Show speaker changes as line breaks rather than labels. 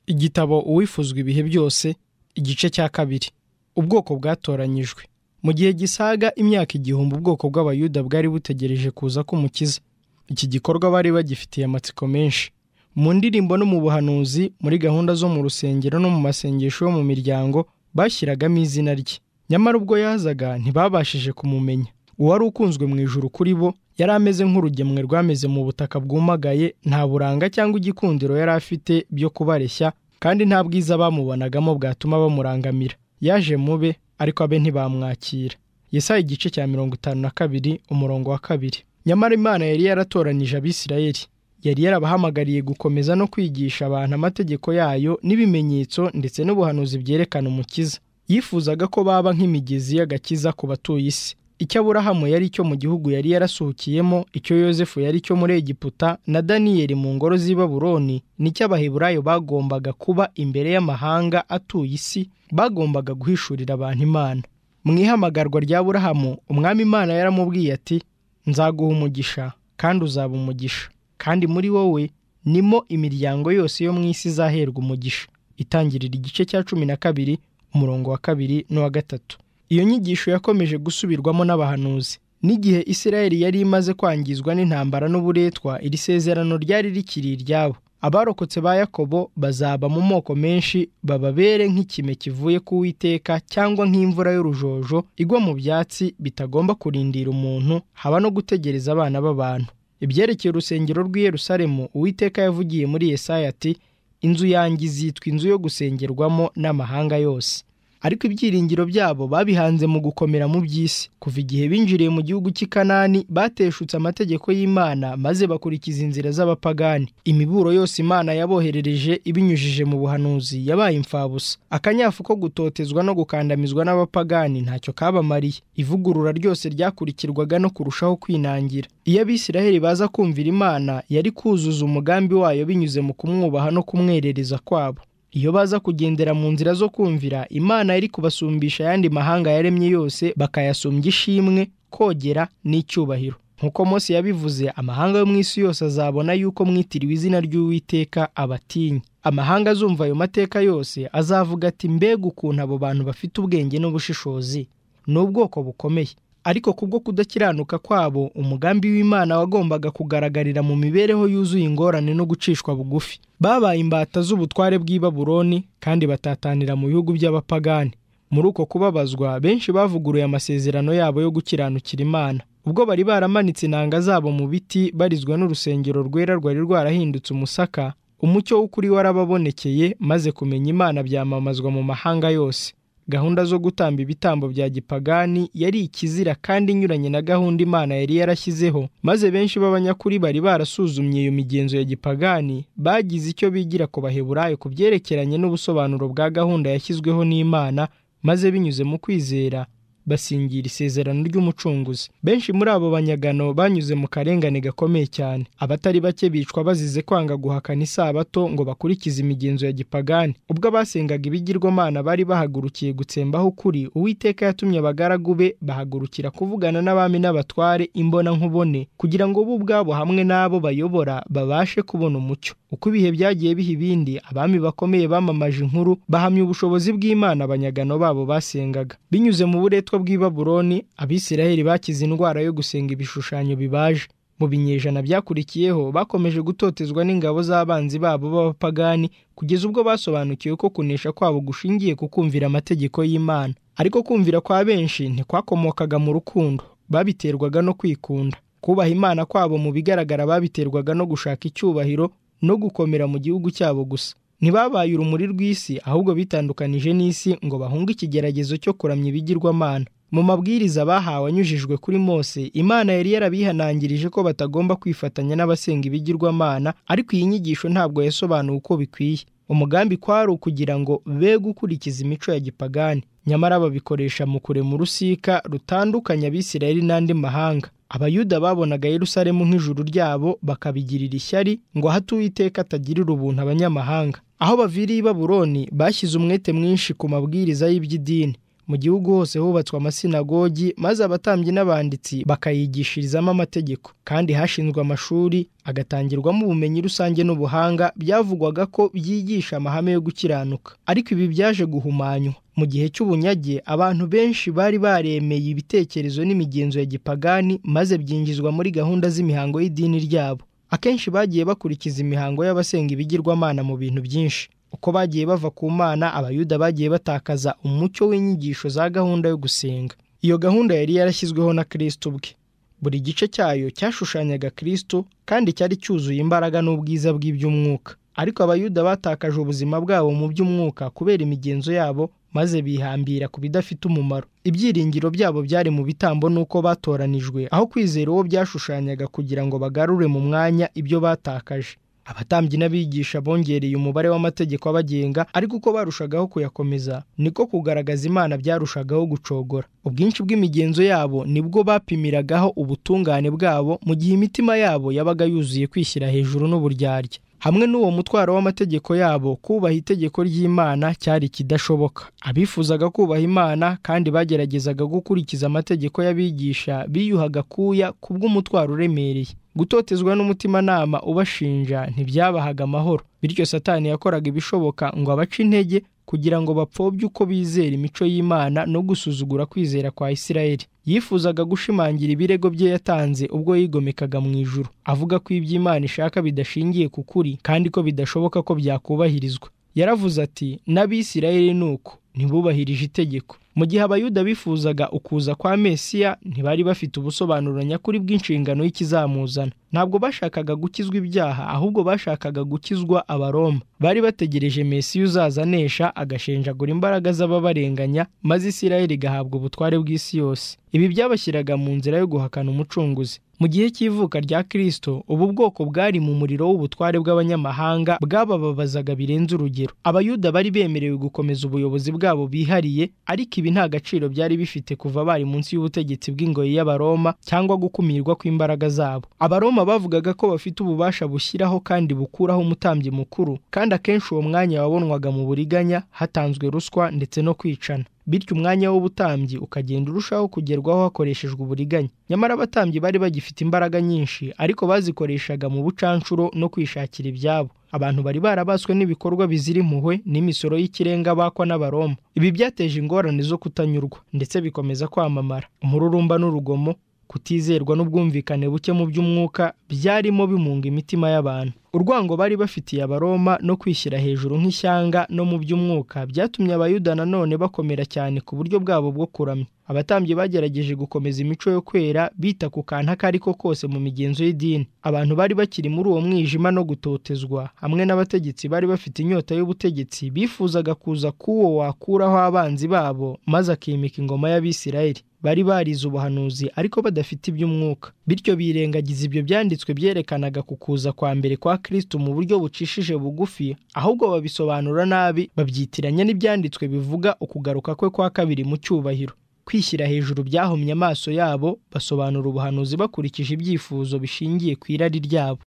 igitabo uwifuzwa ibihe byose igice cya kabiri ubwoko bwatoranyijwe mu gihe gisaga imyaka igihumbi ubwoko bw'abayuda bwari butegereje kuza k'umukiza iki gikorwa bari bagifitiye amatsiko menshi mu ndirimbo no mu buhanuzi muri gahunda zo mu rusengero no mu masengesho yo mu miryango bashyiragamo izina rye nyamara ubwo yazaga ntibabashije kumumenya uwari ukunzwe mu ijuru kuri bo yari ameze nk'urugemwe rwameze mu butaka bwumagaye nta buranga cyangwa igikundiro yari afite byo kubareshya kandi nta bwiza bamubonagamo bwatuma bamurangamira yaje mube ariko abe ntibamwakira Yesaya igice cya mirongo itanu na kabiri umurongo wa kabiri nyamara imana yari yaratoranyije abisirayeli yari yarabahamagariye gukomeza no kwigisha abantu amategeko yayo n'ibimenyetso ndetse n'ubuhanuzi byerekana umukiza yifuzaga ko baba nk'imigezi y'agakiza ku batuye isi icyo aburahamu yari icyo mu gihugu yari yarasuhukiyemo icyo yosefu yari icyo muri egiputa na daniyeli mu ngoro z'i baburoni nicyo abaheburayo bagombaga kuba imbere y'amahanga atuye isi bagombaga guhishurira abantu imana mu ihamagarwa rya burahamu umwami imana yaramubwiye ati nzaguha umugisha kandi uzaba umugisha kandi muri wowe nimo imiryango yose yo mu isi izaherwa umugisha itangirira igice cya cumi na kabiri umurongo wa kabiri n'uwa gatatu iyo nyigisho yakomeje gusubirwamo n'abahanuzi n'igihe Isirayeli yari imaze kwangizwa n'intambara n'uburetwa iri sezerano ryari rikiri iryabo abarokotse ba yakobo bazaba mu moko menshi bababere nk'ikime kivuye ku witeka cyangwa nk'imvura y'urujojo igwa mu byatsi bitagomba kurindira umuntu haba no gutegereza abana b'abantu ibyerekeye urusengero rw'i Yerusalemu uwiteka yavugiye muri Yesaya ati inzu yanjye izitwa inzu yo gusengerwamo n'amahanga yose ariko ibyiringiro byabo babihanze mu gukomera mu by'isi kuva igihe binjiriye mu gihugu cy'i Kanani bateshutse amategeko y'Imana maze bakurikiza inzira z'abapagani imiburo yose Imana yaboherereje ibinyujije mu buhanuzi yabaye imfabusa akanyafu ko gutotezwa no gukandamizwa n'abapagani ntacyo kabamariye ivugurura ryose ryakurikirwaga no kurushaho kwinangira iyo abisiraheli baza kumvira Imana yari kuzuza umugambi wayo binyuze mu kumwubaha no kumwerereza kwabo iyo baza kugendera mu nzira zo kumvira imana yari kubasumbisha ayandi mahanga yaremye yose bakayasumbya ishimwe kogera n'icyubahiro nk'uko Mose yabivuze amahanga yo mu isi yose azabona yuko mwitiriwe izina ry'uwiteka abatinya amahanga azumva ayo mateka yose azavuga ati mbega ukuntu abo bantu bafite ubwenge n'ubushishozi ni ubwoko bukomeye ariko kubwo kudakiranuka kwabo umugambi w'imana wagombaga kugaragarira mu mibereho yuzuye ingorane no gucishwa bugufi babaye imbata z'ubutware bw'i baburoni kandi batatanira mu bihugu by'abapagani muri uko kubabazwa benshi bavuguruye amasezerano yabo yo gukiranukira imana ubwo bari baramanitse inanga zabo mu biti barizwa n'urusengero rwera rwari rwarahindutse umusaka umucyo w'ukuri warababonekeye maze kumenya imana byamamazwa mu mahanga yose gahunda zo gutamba ibitambo bya gipagani yari ikizira kandi inyuranye na gahunda imana yari yarashyizeho maze benshi b'abanyakuri bari barasuzumye iyo migenzo ya gipagani bagize icyo bigira ku baheburayo ku byerekeranye n'ubusobanuro bwa gahunda yashyizweho n'imana maze binyuze mu kwizera basingira isezerano ry'umucunguzi benshi muri abo banyagano banyuze mu karengane gakomeye cyane abatari bake bicwa bazize kwanga guhakana isabato ngo bakurikize imigenzo ya gipagani ubwo abasengaga ibigirwamana bari bahagurukiye gutsembaho ukuri uwiteka yatumye abagaragu be bahagurukira kuvugana n'abami n'abatware imbonankubone kugira ngo bo ubwabo hamwe n'abo bayobora babashe kubona umucyo uko ibihe byagiye biha ibindi abami bakomeye bamamaje inkuru bahamya ubushobozi bw'imana abanyagano babo basengaga binyuze mu buretwa bw'i baburoni abisiraheli bakize indwara yo gusenga ibishushanyo bibaje mu binyejana byakurikiyeho bakomeje gutotezwa n'ingabo z'abanzi babo b'abapagani kugeza ubwo basobanukiwe ko kunesha kwabo gushingiye ku kumvira amategeko y'imana ariko kumvira kwa benshi ntikwakomokaga mu rukundo babiterwaga no kwikunda kubaha imana kwabo mu bigaragara babiterwaga no gushaka icyubahiro no gukomera mu gihugu cyabo gusa ntibabaye urumuri rw'isi ahubwo bitandukanije n'isi ngo bahunge ikigeragezo cyo kuramya ibigirwamana mu mabwiriza bahawe anyujijwe kuri Mose imana yari yarabihanangirije ko batagomba kwifatanya n'abasenga ibigirwamana ariko iyi nyigisho ntabwo yasobanuwe uko bikwiye umugambi kwari ukugira ngo be gukurikiza imico ya gipagani nyamara babikoresha mu kurema urusika rutandukanya abisirayeli n'andi mahanga abayuda babonaga yerusalemu nk'ijuru ryabo bakabigirira ishyari ngo ahate uwiteka atagirira ubuntu abanyamahanga aho baviriye i baburoni bashyize umwete mwinshi ku mabwiriza y'iby'idini mu gihugu hose hubatswe amasinagogi maze abatambyi n'abanditsi bakayigishirizamo amategeko kandi hashinzwe amashuri agatangirwamo ubumenyi rusange n'ubuhanga byavugwaga ko byigisha amahame yo gukiranuka ariko ibi byaje guhumanywa mu gihe cy'ubunyage abantu benshi bari baremeye ibitekerezo n'imigenzo ya gipagani maze byinjizwa muri gahunda z'imihango y'idini ryabo akenshi bagiye bakurikiza imihango y'abasenga ibigirwamana mu bintu byinshi uko bagiye bava ku mana abayuda bagiye batakaza umucyo w'inyigisho za gahunda yo gusenga iyo gahunda yari yarashyizweho na kirisito ubwe buri gice cyayo cyashushanyaga kirisito kandi cyari cyuzuye imbaraga n'ubwiza bw'iby'umwuka ariko abayuda batakaje ubuzima bwabo mu by'umwuka kubera imigenzo yabo maze bihambira ku bidafite umumaro ibyiringiro byabo byari mu bitambo n'uko batoranijwe aho kwizera uwo byashushanyaga kugira ngo bagarure mu mwanya ibyo batakaje abatambyi n'abigisha bongereye umubare w'amategeko abagenga ariko uko barushagaho kuyakomeza niko kugaragaza imana byarushagaho gucogora ubwinshi bw'imigenzo yabo nibwo bapimiragaho ubutungane bwabo mu gihe imitima yabo yabaga yuzuye kwishyira hejuru n'uburyarya hamwe n'uwo mutwaro w'amategeko yabo kubaha itegeko ry'imana cyari ikidashoboka abifuzaga kubaha imana kandi bageragezaga gukurikiza amategeko y'abigisha biyuhaga akuya kubw'umutwaro uremereye gutotezwa n'umutimanama ubashinja ntibyabahaga amahoro bityo satani yakoraga ibishoboka ngo abace intege kugira ngo bapfobye uko bizera imico y'imana no gusuzugura kwizera kwa isirayeli yifuzaga gushimangira ibirego bye yatanze ubwo yigomekaga mu ijuru avuga ko iby'imana ishaka bidashingiye ku kuri kandi ko bidashoboka ko byakubahirizwa yaravuze ati n'abisirayeli ni uko ntibubahirije itegeko mu gihe abayuda bifuzaga ukuza kwa mesiya ntibari bafite ubusobanuro nyakuri bw'inshingano y'ikizamuzana ntabwo bashakaga gukizwa ibyaha ahubwo bashakaga gukizwa abaroma bari bategereje mesiya uzaza anesha agashenjagura imbaraga z'ababarenganya maze isirayeli igahabwa ubutware bw'isi yose ibi byabashyiraga mu nzira yo guhakana umucunguzi mu gihe cy'ivuka rya kirisito ubu bwoko bwari mu muriro w'ubutware bw'abanyamahanga bwabababazaga birenze urugero abayuda bari bemerewe gukomeza ubuyobozi bwabo bihariye ariko ibi nta gaciro byari bifite kuva bari munsi y'ubutegetsi bw'ingoyi y'abaroma cyangwa gukumirwa kw'imbaraga zabo abaroma bavugaga ko bafite ububasha bushyiraho kandi bukuraho umutambyi mukuru kandi akenshi uwo mwanya wabonwaga mu buriganya hatanzwe ruswa ndetse no kwicana bityo umwanya w'ubutambyi ukagenda urushaho kugerwaho hakoreshejwe uburiganya nyamara abatambyi bari bagifite imbaraga nyinshi ariko bazikoreshaga mu bucanshuro no kwishakira ibyabo abantu bari barabaswe n'ibikorwa bizira impuhwe n'imisoro y'ikirenga bakwa n'abaroma ibi byateje ingorane zo kutanyurwa ndetse bikomeza kwamamara umururumba n'urugomo kutizerwa n'ubwumvikane buke mu by'umwuka byarimo bimunga imitima y'abantu urwango bari bafitiye abaroma no kwishyira hejuru nk'ishyanga no mu by'umwuka byatumye abayuda nanone bakomera cyane ku buryo bwabo bwo kuramya abatambyi bagerageje gukomeza imico yo kwera bita ku kantu ako ari ko kose mu migenzo y'idini abantu bari bakiri muri uwo mwijima no gutotezwa hamwe n'abategetsi bari bafite inyota y'ubutegetsi bifuzaga kuza k'uwo wakuraho abanzi babo maze akimika ingoma y'abisirayeli bari barize ubuhanuzi ariko badafite iby'umwuka bityo birengagiza ibyo byanditswe byerekanaga ku kuza kwa mbere kwa kirisito mu buryo bucishije bugufi ahubwo babisobanura nabi babyitiranya n'ibyanditswe bivuga ukugaruka kwe kwa kabiri mu cyubahiro kwishyira hejuru byahomye amaso yabo basobanura ubuhanuzi bakurikije ibyifuzo bishingiye ku irari ryabo